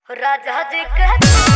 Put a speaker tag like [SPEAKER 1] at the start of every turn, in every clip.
[SPEAKER 1] राजा जी के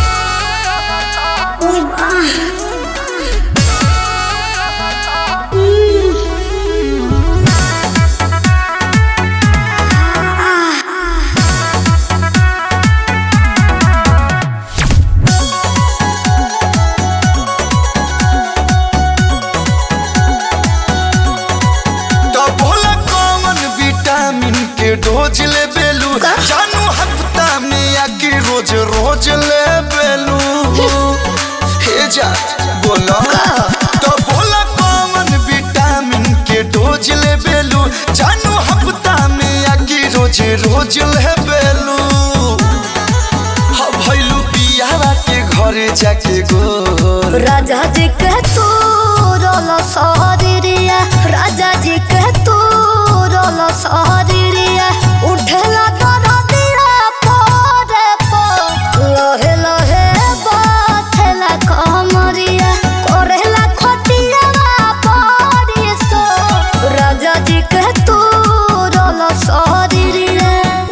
[SPEAKER 2] तो भोला कौन विटामिन के डोज ले बेलू जानू हफ्ता में या कि रोज रोज ले बेलू हे जा बोला तो भोला कौन विटामिन के डोज ले बेलू जानू हफ्ता में या कि रोज रोज ले बेलू हा भइलू पियावा के घरे जाके गो
[SPEAKER 1] राजा जी के तू रोलो सहरिया राजा जी के तू रोलो सहरिया उठेला तोरा दिया पोरे पो लोहे लोहे बाथेला कमरिया कोरेला खटिया पड़ी सो राजा जी के तू रोलो सहरिया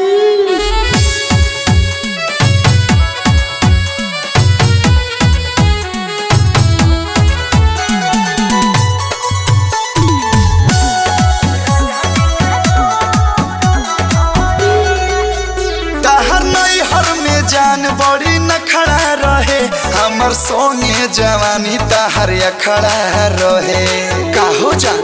[SPEAKER 2] तहर नैहर में जान बड़ी न खड़ा रहे हमर सोने जवानी तहर अखड़ा रहे काहो जान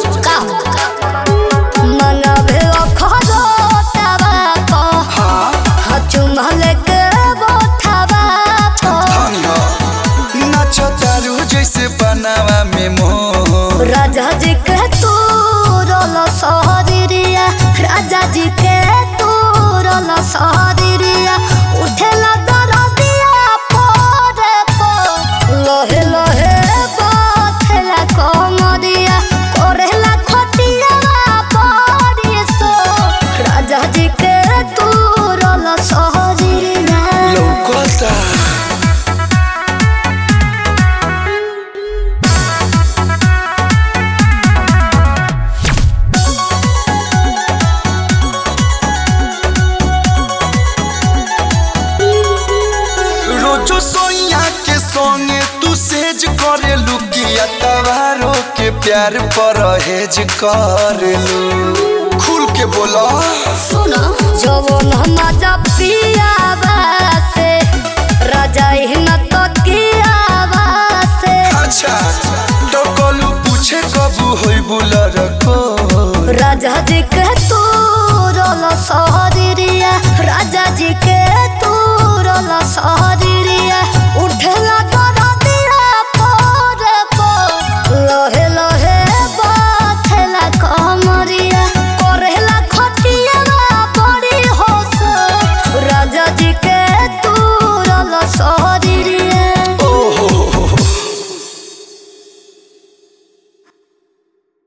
[SPEAKER 1] मनभे अखरो तबा
[SPEAKER 2] हाँ
[SPEAKER 1] चुमल के बोथबा
[SPEAKER 2] धन हो नाच तारू जैसे बनावा में मोह
[SPEAKER 1] राजा जी के तू रोलो सहरिया राजा जी के तू रोलो सहरिया उठेला दरदिया पोरे पो लोहे लोहे बाथेला कमरिया कोरेला खटिया पड़ी सो राजा जी के तू रोलो सहरिया
[SPEAKER 2] लौकता रोजो सोइया के संगे तू सेज करे लुकिया तवारो के प्यार पर हेज करेलू खुल के बोला
[SPEAKER 1] सुनो जवन मजा पियावा से राजा हिन तो कियावा से
[SPEAKER 2] अच्छा तो कलू पूछे कबू होई बुलर को
[SPEAKER 1] राजा जी के तू रोलो सहरिया राजा जी के